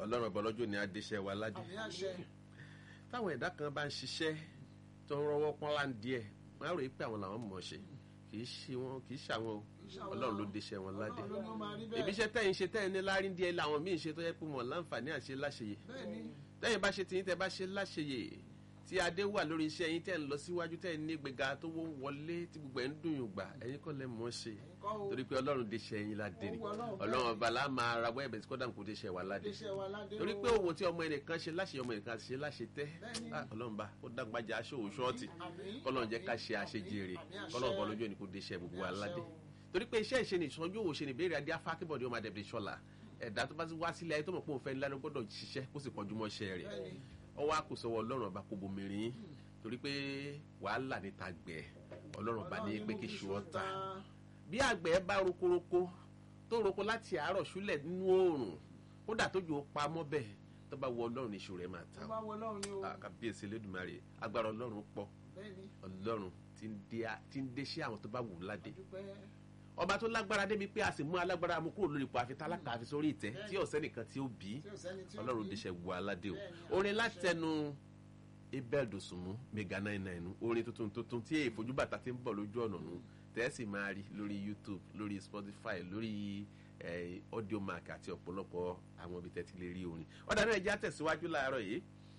ọlọ́run ọba ọlọ́jọ́ ni adéṣẹ́ wa ládé àmì àṣẹ táwọn ẹ̀dá kan bá ń ṣiṣẹ́ tó ń rọwọ́ pọ́n láǹdí ẹ̀ wọ́n á rò pé àwọn làwọn mọ̀ ọ́ ṣe kì í ṣe wọn kì í ṣàwọn o Kì í ṣàwọn ọlọ́run ló o. déṣẹ́ wọn ládé Ọlọ́run ló ní ó máa rí bẹ́ẹ̀. ìbí iṣẹ́ tẹ́yìn ṣe tẹ́yìn ní láàrin díẹ̀ làwọn míì ṣe tó yẹ pé wọn láǹfààní àṣẹ láṣeyè bẹ́ẹ̀ ni tẹ́yìn bá ṣe tiyín tẹ́ bá ṣe láṣeyè tí adé wà lórí iṣẹ́ yín tẹ́ ń lọ síwájú tẹ́ ń ní gbéga tó wọ́n wọlé tí gbogbo ẹ̀ ń dùn yùn gbà ẹ̀yin kọ́ lẹ́ mọ̀ ọ́ ṣe kọ́ o torí pé ọlọ́run déṣẹ́ yín ládé ni Ó wù Ọlọ́run bẹ́ẹ̀. ọlọ́run ọba lá máa rawọ́ ẹ̀bẹ̀ tí kọ́dà kò déṣẹ́ wa ládé déṣẹ́ wa ládé torí o. pé òwò tí ọmọ ẹnìkan ṣe láṣẹ ọmọ ẹnìkan ṣe láṣẹ tẹ Bẹ́ẹ̀ni. Ah, ọlọ́run bá ó dàgbàjà aṣọ òṣọ́ọ̀tì Àmín. kọ́lọ́run jẹ́ ká ṣe àṣejèrè Àmín àṣẹ. kọ́lọ́run bọ́ lójú ẹni kò déṣẹ́ gbogbo wa Àmín àṣẹ ládé o. torí pé iṣẹ́ ìṣe ni ìṣọ́jú òwò ṣe ni ìbéèrè adé afákébọ̀dé ọmọ adẹ̀bẹ̀ ṣọlá ẹ̀dá tó bá ti wá sílẹ̀ ayé tó mọ̀ pé òun fẹ́ ńlá ló gbọ́dọ̀ ṣiṣẹ́ kó sì kọjú mọ́ iṣẹ́ rẹ̀ Bẹ́ẹ̀ni. ọwọ́ àkùsọ̀wọ́ ọlọ́run ọba kò bomirin yín torí pé wàhálà níta gbẹ̀ ọlọ́run ọba ní pé kí ṣù ọ́ ta bí àgbẹ̀ bá rokoroko tó roko láti àárọ̀ ṣúlẹ̀ nínú oòrùn kódà tójú ó pa mọ́ bẹ́ẹ̀ tó bá wọ ọlọ́run ìṣù rẹ̀ máa ta tó bá wọ Ọlọ́run ni o o kábíyèsí Elédùmarè agbára ọlọ́run pọ̀ bẹ́ẹ̀ni ọlọ́run tí ń dé a- tí ń dé sí àwọn tó bá wù ú ládé dúpẹ́ ọba tó lágbára débi pé a sì mú alágbára mú kúrò lórí ipò àfi tálákà àfi sórí ìtẹ́ tí ọ̀sẹ́ nìkan tí ó bí tí ò sẹ́ni tí ó ọlọ́run bí. déṣẹ́ wù aládé o Bẹ́ẹ̀ni, orin àṣẹ. látẹnu abel dòsùnmú mega nine nine orin tuntun tuntun tí èyí fojú bàtà ti ń bọ̀ lójú ọ̀nà nù tẹ́sí máa rí lórí youtube lórí spotify lórí eh, audiomack àti ọ̀pọ̀lọpọ̀ àwọn ibi tẹ́tí lè rí orin ọ̀dà náà ẹja tẹ̀síwájú láàárọ̀ yìí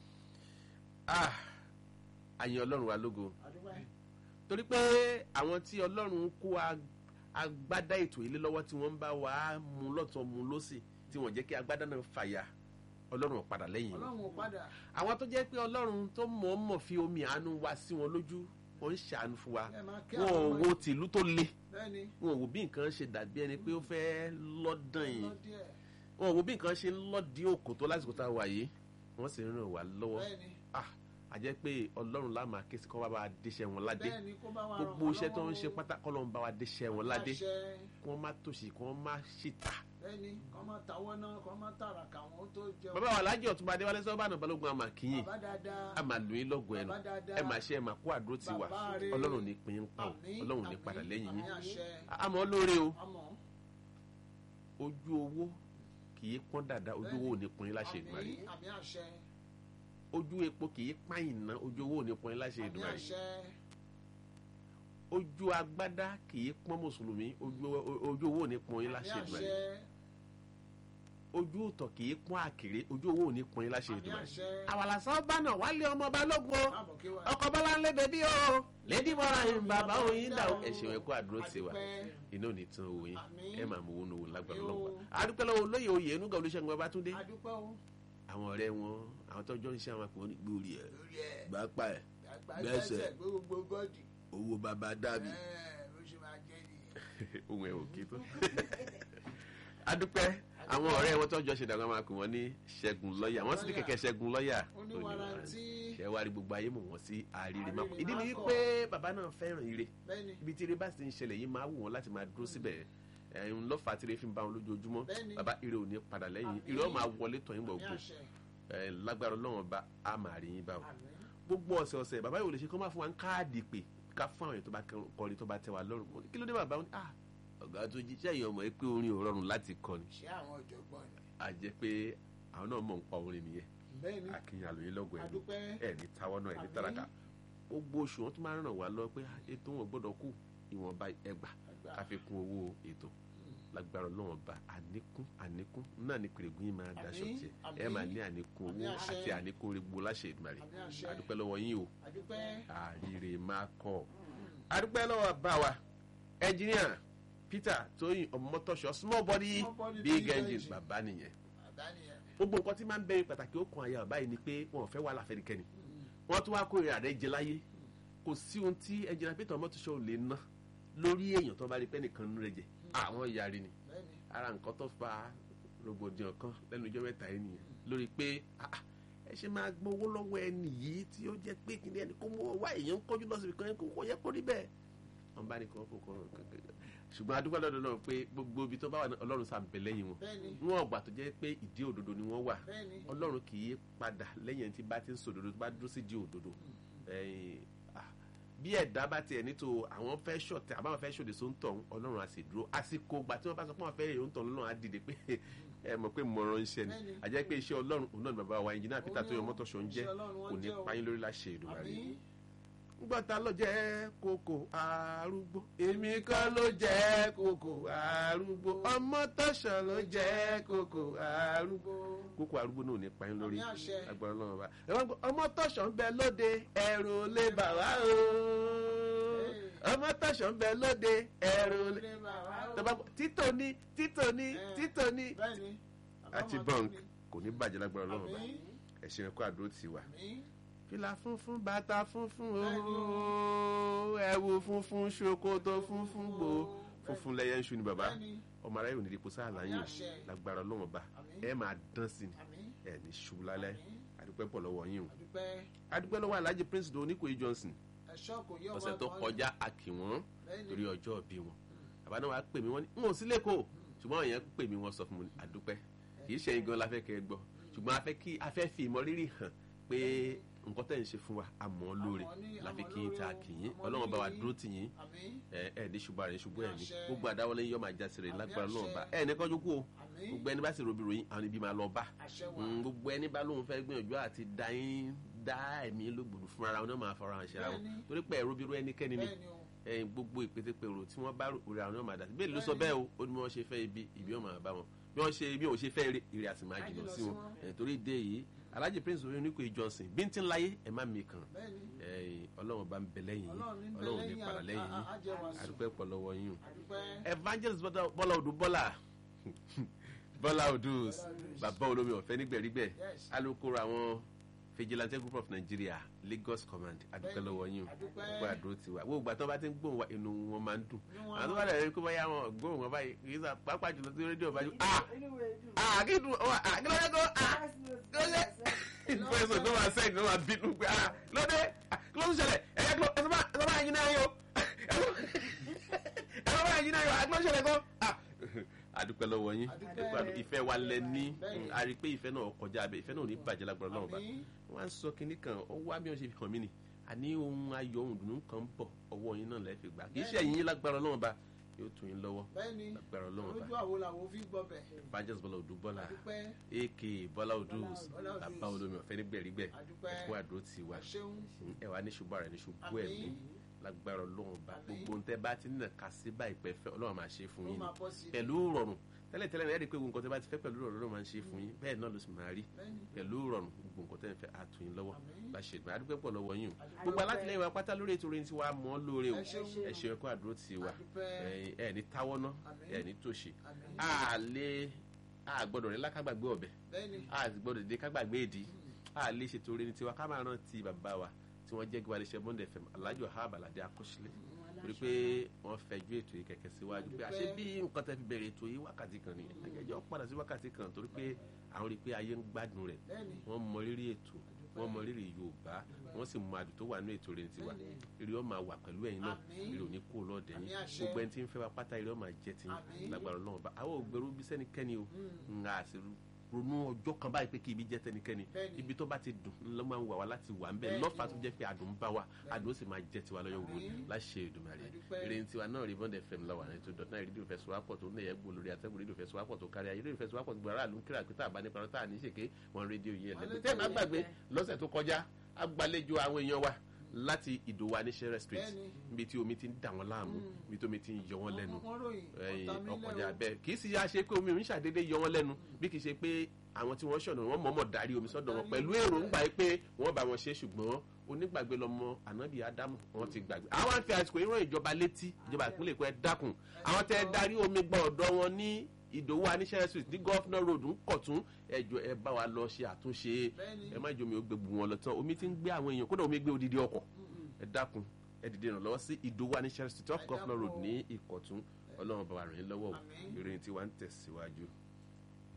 ah àyìn ọlọ́run wa lógo àdúpẹ́ torí pé àwọn tí ọlọ́run kó ag- agbádá ètò ilé lọ́wọ́ tí wọ́n ń bá wa mú lọ́tọ̀ mú lọ́sì tí wọ́n jẹ́ kí agbádá náà fàyà ọlọ́run ò padà lẹ́yìn wọn Ọlọ́run ò padà àwọn tó jẹ́ pé ọlọ́run tó mọ̀ọ́mọ̀ fi omi àánú wa sí wọn lójú ó ń ṣàánú fún wa ẹ máa kí wọn ò àwọn ọmọ wo tìlú tó le bẹ́ẹ̀ni wọn ò wo bí nǹkan ṣe dàbí ẹni pé ó fẹ́ lọ́dàn yìí lọ díẹ̀ wọn ò wo bí nǹkan ṣe ń lọ́dí òkò tó lásìkò tá a wà yìí wọ́n sì ń ràn wá lọ́wọ́ bẹ́ẹ̀ni ah àjẹ́ pé ọlọ́run lá máa ké sí kọ́ bá wa déṣẹ́ wọn ládé bẹ́ẹ̀ni kó bá wa ràn gbogbo wọ́n iṣẹ́ tó ń lọ́wọ́ ṣe o. pátá kọ́ ló ń bá wa déṣẹ́ wọn ládé Àṣẹ. kí wọ́n má tòṣì kí wọ́n má ṣìtà. bẹ́ẹ̀ni kọ́ máa tàwọ́ náà kọ́ máa tàràkà wọn tó jẹun bàbá wa alájọ ọ̀túnba adéwálé sọ́bàánù balógun àmà kìyìn bàbá dáadáa a máa lò yín lọ́gùn ẹnu Bàbá dáadáa. ẹ máa ṣe ẹ máa kó àdúró ti wà Bàbá rere. ọlọ́run ní pín in pa o Àmín, ọlọ́run ní àmín, padà lẹ́yìn àmín yín àṣẹ. àmọ́ lóore o àmọ́ ojú owó kì í pọ́n dáadáa ojú owó ò ní pọ́n yín láṣẹ ìdùmarè àmín àmín àṣẹ ojú epo kì í pààyàn ná ojú owó ò ní pọ́n yín láṣẹ àmín ìdùmarè àṣẹ ojú agbádá kì í pọ́n mùsùlùmí ojú ojú owó ò ní pọ́n yín àmín láṣẹ ìdùmarè àṣẹ ojú òtọ̀ kì í pọ́n àkèré ojú owó ò ní pọ́n yín láṣẹ àmín ìdùmarè àṣẹ àwàlàsán bánà wálé ọmọ balógun o káàbọ̀ kí wà ọkọ̀ bọ́lá ń lé bẹ́bí o lẹ́dí mọ́ra yín bàbá òyìn dà o ẹ̀sìn ẹ̀kọ́ àdúró ti wà Adúpẹ́. iná ò ní tán owó yín Àmín. ẹ máa mú owó nowó lágbára Àmín o. lọ́wọ́ àdúpẹ́ lọ́wọ́ olóyè oyè enúgà olùṣègùn Babátúndé adúpẹ́ o àwọn ọ̀rẹ́ wọn àwọn tọ́jọ́ ń ṣe àwọn àpò ní gbòòrì ẹ̀ lórí ẹ̀ gbápá ẹ̀ gbẹ́sẹ̀ gbogbo gọ́ọ̀dì owó bàbá dàbí ẹ̀ ó ṣe máa jẹ́ nìyẹn ohun ẹ̀ ò kí tó adúpẹ́ àwọn ọ̀rẹ́ wọn tọ́jọ́ ṣe dàgbà máa pè wọ́n ní ṣẹ́gun lọ́ọ̀yà wọ́n sì ní kẹ̀kẹ́ ṣẹ́gun lọ́ọ̀yà oníwàrántí ṣẹ́ wá rí gbogbo ayé mọ̀ wọ́n sí àríre máa pọ̀ Àríre ìdí ni máa wípé bàbá náà fẹ́ràn ire bẹ́ẹ̀ni ibi tí ire bá sì ń ṣẹlẹ̀ yìí máa wù wọ́n láti máa dúró síbẹ̀ ẹ̀hún lọ́fà tí ire fi ń bá wọn lójoojúmọ́ Bẹ́ẹ̀ni. bàbá ire ò ní padà lẹ́yìn Àmín. ire ó máa wọlé tọ̀ yín àmín gbọ̀ngbò àṣẹ ẹ̀ lágbára ọlọ́run bá a máa rí yín bá o àmín gbogbo ọ̀sẹ̀ ọ̀sẹ̀ bàbá yóò lè ṣe kó máa fún wa ń káàdì pé ká fún àwọn èèyàn tó bá kọrin tó bá tẹ́ wa lọ́rùn Mo ní, kí ló dé bàbá wọn ni ah ọ̀gá tó jíṣẹ́ yìí ọmọ ẹ pé orin ò rọrùn láti kọ ni ṣé àwọn ọ̀jọ̀gbọ́n ni a jẹ́ pé àwọn náà mọ̀ ń pa orin nìyẹn bẹ́ẹ̀ni akínyìn àlòyìn lọ́gọ̀ ẹ̀ adúpẹ́ ẹ̀ ní táwọ́ náà ẹ̀ ní Àmín. tàràkà gbogbo oṣù wọn tún máa ń ràn wá lọ pé ah, ètò wọn gbọ́dọ̀ kù ìwọ̀nba ẹgbà Ẹgbà. ká fi kún owó ètò lágbára ọlọ́wọ́n ba àníkún àníkún náà ní pèrègùn yìí máa daṣọ Àmín, tiẹ̀ àmín. ẹ máa ní àníkún Àmín owó àṣẹ. àti àníkún regbó láṣẹ Èdùmàrè Àmín àṣẹ. àdúpẹ́ lọ́wọ́ yín o adúpẹ́ àríre máa kọ́ àdúpẹ́ lọ́wọ́ bá wa ẹnjìníà Peter Tóyìn ọmọtọ́ṣọ small body Small body, big big engine engine. bàbá nìyẹn bàbá nìyẹn gbogbo nǹkan tí máa ń bẹ̀rẹ̀ pàtàkì ó kan àyà bàbá yìí ni pé wọn ò fẹ́ wà láfẹ́nikẹ́ni wọ́n tún wá kó ìrìn àrẹ jẹ láyé kò sí ohun tí ẹnjìníà Peter ọmọtọ́ṣọ ò lè ná lórí èèyàn tó bá rí pé nìkan ń rẹ jẹ àwọn yarí ni bẹ́ẹ̀ni ara nǹkan tó fa rògbòdìyàn kan lẹ́nu ọjọ́ mẹ́ta yìí nìyẹn lórí pé ah, ah, ẹ ṣe máa gbowó lọ́wọ́ ẹni yìí tí ó jẹ́ pé kìnìún ẹni kó mú wá èèyàn ń kọjú lọ síbi kan kó kó yẹ kó rí bẹ́ẹ̀. wọ́n bá ní kí wọ́n fò kọ́ ṣùgbọ́n adúgbò lọ́dọ̀ náà pé gbogbo ibi tó bá wà ní ọlọ́run sá ń bẹ lẹ́yìn wọn bẹ́ẹ̀ni wọn ọgbà tó jẹ́ pé ìdí òdodo ni wọ́n wà bẹ́ẹ̀ni ọlọ́run kì í padà lẹ́yìn tí bá ti ń sòdodo tó bá dúró sí di òdodo ẹ̀yìn, ah, bí ẹ̀dá bá tiẹ̀ nítò àwọn fẹ́ ṣọ̀tẹ̀ àbáwọn fẹ́ ṣòdè só ń tọ̀ ọlọ́run á sì dúró àsìkò gbà tí wọ́n bá sọ pé wọ́n fẹ́ èrò ń tọ̀ lọ́nà á dìde pé ẹ mọ̀ pé mo rán iṣẹ́ ni Bẹ́ẹ̀ni. àjẹ́ pé iṣẹ́ ọlọ́run òun náà ni bàbá wa ẹnjìnà peter Òun tó yọ ni mọ́tò ṣọ́ ń jẹ́ iṣẹ́ Ọlọ́run wọn kò ní jẹ́ o. payín lórí láṣẹ Èdùmàrè àmín gbọ́ta ló jẹ́ kókò arúgbó èmi kọ́ ló jẹ́ kókò arúgbó ọmọ tọ̀sán ló jẹ́ kókò arúgbó kókò arúgbó náà ò ní payín lórí Àmín àṣẹ. agbára ọlọ́run bá ẹ wọ́n gbọ́ ọmọ tọ̀sán bẹ lóde ẹ̀rù lè bà wá o ọmọ tọ̀sán bẹ lóde ẹ̀rù lè Ilé bàbá o. tọ́ba títò ní títò ní Eh. títò ní bẹ́ẹ̀ni àti àbámọ̀ bọ́ǹk tó ní. kò ní bàjẹ́ lágbára ọlọ́run bá àmín ẹ̀sìn ẹ̀kọ́ àdúró ti wà àmín fìlà funfun bàtà funfun Bẹ́ẹ̀ni ooo ẹ̀wù funfun ṣòkòtò funfun gbò funfun lẹ́yẹ ń ṣu ni bàbá bẹ́ẹ̀ni ọmọ aráyè òní dípò sáà láyìn Àmín àṣẹ. lágbára ọlọ́run bá Àmín. ẹ máa dán sí ni àmín ẹ ní ṣubú lálẹ́ Àmín. àdúpẹ́ pọ̀ lọ́wọ́ yín o àdúpẹ́ àdúpẹ́ lọ́wọ́ alhaji prince do oníkòyí johnson ẹ̀ṣọ́ kò yé ọmọ ọ̀sẹ̀ tó kan kọjá a kí wọ́n Bẹ́ẹ̀ni. torí ọjọ́ bí wọn bàbá náà wàá pè mí wọ́n ní n ò sí lẹ́kọ̀ọ́ ṣùgbọ́n àwọn yẹn pè mí wọ́n sọ fún mi àdúpẹ́ kì í ṣe igan la fẹ́ kẹ́ ẹ gbọ́ ṣùgbọ́n a fẹ́ kí a fẹ́ fi ìmọ̀rírì hàn pé nǹkan tẹ̀ ń ṣe fún wa a mọ̀ ọ́ lóore Àmọ́ ní- la fi àmọ́ kí yín lóore ta o, kì yín àmọ́ ọlọ́run bá wa lórí dúró tì yín àmín ẹ ẹ ní ṣubú àrẹ ṣubú ẹ ní Àṣẹ. gbogbo àdáwọlé yín yọ máa já sèrè Àmín lágbára àṣẹ. ọlọ́run bá ẹ ní kọjú kú o àmín gbogbo ẹni bá sì robi ròyìn àwọn ibi máa lọ bá àṣẹ wà Mm, gbogbo ẹni bá lóun fẹ́ gbìyànjú àti dá yín dá ẹ̀mí lógbòdù fúnra ara wọn náà máa fọra hàn ṣe ara wọn Bẹ́ẹ̀ni. torí pé ẹ̀rọ bírú ẹnikẹ́ni ni bẹ́ẹ̀ni o ẹyin gbogbo ìpètèpèrò tí wọ́n bá orí àwọn náà máa dà sí bẹ́ẹ̀ ló sọ bẹ́ẹ̀ o ó ní bí wọ́n ṣe fẹ́ ibi ibi ó máa bá wọn bí wọ́n ṣe bí wọ́n ṣe fẹ́ ire ire àti máa jìnnà sí wọn ẹ̀ torí dé yìí alhaji prince orí oníkòyí johnson bíntín láyé ẹ̀ má mi kàn bẹ́ẹ̀ni ẹ̀yin ọlọ́run bá ń bẹ lẹ́yìn yín Ọlọ́run ní bẹ ọlọ́run ní lẹ́yìn padà a- lẹ́yìn a- yín a- ajẹ́ wa sùn. àdúpẹ́ pọ̀ lọ́wọ́ yín o àdúpẹ́ evangelist Bọ́lá- bọ́lá odù bọ́lá bọ́lá odus bàbá olómi ọ̀fẹ́ nígbẹ̀rígbẹ̀ Yes. alukoro àwọn vigilante group of nigeria lagos command adúpẹ́ Bẹ́ẹ̀ni, lọ́wọ́ yín o adúpẹ́. gbogbo àdúró ti wà gbogbo ìgbà tó bá ti ń gbóhùn wa inú wọn máa ń dùn Inú wọn àwọn tó máa bá dẹ̀ rí kó báyà wọn gbóhùn wọn báyìí kì í sà pápá jùlọ sí rédíò báyìí ah ah kí dùn ah ah kí ló dé tó ah kí ló dé ìfẹsọ̀ tó máa sẹ́yìn tó máa bínú pé ah kí ló dé ah kí ló ń ṣẹlẹ̀ ẹ̀yẹ kí ló ẹ̀ tó bá yín náà yọ ẹ̀ tó bá yín náà yọ ah kí ló ń ṣẹlẹ̀ gan ah adúpẹ́ lọ́wọ́ yín Adúpẹ́. ẹ̀kọ́ àdú- ìfẹ́ wa lẹ ní Bẹ́ẹ̀ni. a rí i pé ìfẹ́ náà kọjá abẹ ìfẹ́ náà ò ní bàjẹ́ lágbára Ọlọ́run bá àmín wọ́n á sọ kinní kan ó wá bí wọ́n ṣe fi hàn mí ni àní ohun ayọ̀ ohun dùnú kan ń bọ̀ ọwọ́ yín náà lẹ́ẹ̀ fi gbà kì í ṣe ẹ̀yin yín lágbára Ọlọ́run bá yóò tún yín lọ́wọ́ bẹ́ẹ̀ni lágbára Ọlọ́run bá lójú àwo làwọn fi gbọ́ bẹ̀ Evangelist Bọ́lá Odù Bọ́lá àdúpẹ́ aka Bọ́lá Odù Bọ́lá Odù. bàbá olómi ọ̀fẹ́ nígbẹ̀rígbẹ̀ Àdúpẹ́. ẹ̀kọ́ àdúró ti wà ṣeun ẹ wà ní ṣubú rẹ̀ ní ṣubú Àmín. ẹ̀mí lágbára Ọlọ́run bá Àmín. gbogbo ntẹ́ bá ti nà ká sí báyìí pẹ́ fẹ́ Ọlọ́run máa ṣe fún ó yín ni máa bọ́ sí i pẹ̀lú rọrùn tẹ́lẹ̀ tẹ́lẹ̀ ẹ̀ rí i pé gbogbo nǹkan tẹ́ bá ti fẹ́ pẹ̀lú rọrùn ló máa ń ṣe fún yín bẹ́ẹ̀ náà ló sì máa rí bẹ́ẹ̀ni pẹ̀lú rọrùn gbogbo nǹkan tẹ́ ń fẹ́ àtúnyìn lọ́wọ́ Àmín. láṣẹ ìgbà àdúgbò pọ̀ lọ́wọ́ yín o Àdúpẹ́. gbogbo alátìlẹyìn wa pátá lórí ètò orin tiwa mọ́ lóore o Ẹ ṣeun. ẹ ṣe ẹ̀kọ́ àdúró ti wa Àdúpẹ́. ẹ ẹ ní táwọ́ ná Àmín. ẹ ní tòṣì àmín a lè a gbọ́dọ̀ rẹ lákàgbàgbé ọ̀bẹ bẹ́ẹ̀ni a sì gbọ́dọ̀ dé kágbàgbé èdè a lè ṣètò orin tiwa ká máa rántí bàbá wa tí wọ́n jẹ́ gbọ́dọ̀ iléeṣẹ́ Bond FM Alhaji Wahab Alade Akọ́ṣílẹ̀ torí pé wọ́n fẹjú ètò yìí kẹ̀kẹ́ síwájú pé àṣẹ bí nǹkan tẹ́ fi bẹ̀rẹ̀ ètò yìí wákàtí kan nìyẹn ẹ̀jẹ̀ padà sí wákàtí kan torí pé àwọn rí i pé ayé ń gbádùn rẹ̀ bẹ́ẹ̀ni wọ́n mọ rírì ètò wọ́n mọ rírì Yorùbá wọ́n sì mọ àdùn tó wà ní ètò rẹ̀ tiwa èrè ó máa wà pẹ̀lú ẹ̀yin náà Àmín. èrè ò ní kó lọ́ọ̀dẹ̀ yín Àmín àṣẹ. gbogbo ẹni tí ń fẹ́ wa pátá èrè ó máa jẹ́ ti Àmín. lágbára Ọlọ́run bá àwọn ògbèrú bí sẹ́nikẹ́ni o Mm. nga àti ronú ọjọ́ kan báyìí pé kí ibi jẹ́ tẹnikẹ́ni Bẹ́ẹ̀ni. ibi tó bá ti dùn ló máa ń wà wá láti wà ń bẹ̀ Bẹ́ẹ̀ni. lọ́fà tó jẹ́ pé àdùn ń bá wa àdùn ó sì máa jẹ́ tiwa lọ́yọ̀ wò Àmín. láṣẹ Èdùmàrè Àdúpẹ́. èrè ní tiwa náà rí Bond FM lọ́wọ́ àrẹ tó dọ̀tún àìrí rédíò fẹsùwápọ̀ tó nẹ̀yẹ́ gbó lórí atẹ́gùn rédíò fẹsùwápọ̀ tó kárí ayé rédíò fẹsùwápọ̀ tó gbọ́ aráàlú ń kíra pé tá a bá nípa tá a ní ṣèké wọn rédíò yìí ẹlẹ́gbẹ́ tẹ́ ẹ má gbàgbé lọ́sẹ̀ tó kọjá agbàlejò àwọn èèyàn wa láti ìdòwà ní Shere Street Bẹ́ẹ̀ni. níbi tí omi ti ń dà wọ́n láàmú níbi tí omi ti ń yọ wọ́n lẹ́nu wọ́n ròyìn ẹyin ọ̀tá mi ọkọjà lẹ́wọ̀. bẹ́ẹ̀ kì í sì yá ṣe pé omi ò ń ṣàdédé yọ wọ́n lẹ́nu bí kì í ṣe pé àwọn tí wọ́n ṣọ̀nà wọ́n mọ̀ọ́mọ̀ darí omi sọ́dọ̀ wọn pẹ̀lú èròǹgbà yìí pé wọ́n bá wọn ṣe ṣùgbọ́n onígbàgbé lọmọ ànábì ádámù wọn ti gbàgbé àwọn àfi àsìkò ìran ìjọba létí ìjọba ìpínlẹ̀ èkó ẹ dákun àwọn tẹ darí omi gba ọ̀dọ̀ wọn ní ìdòwú aníṣẹ́ street ní gọ́fúnà road ń kọ̀tún ẹjọ́ ẹ bá wa lọ ṣe àtúnṣe Bẹ́ẹ̀ni. ẹ má jẹ́ omi ó gbé gbogbo wọn lọ tán omi ti ń gbé àwọn èèyàn kódà omi gbé odidi ọkọ̀ ẹ dákun ẹ dìde ìrànlọ́wọ́ sí ìdòwú aníṣẹ́ street off Ẹ gọ́fúnà dákun road o. ní ìkọ̀tún ọlọ́run bá wa ràn yín lọ́wọ́ o Àmín. ìròyìn tí wàá ń tẹ̀síwájú.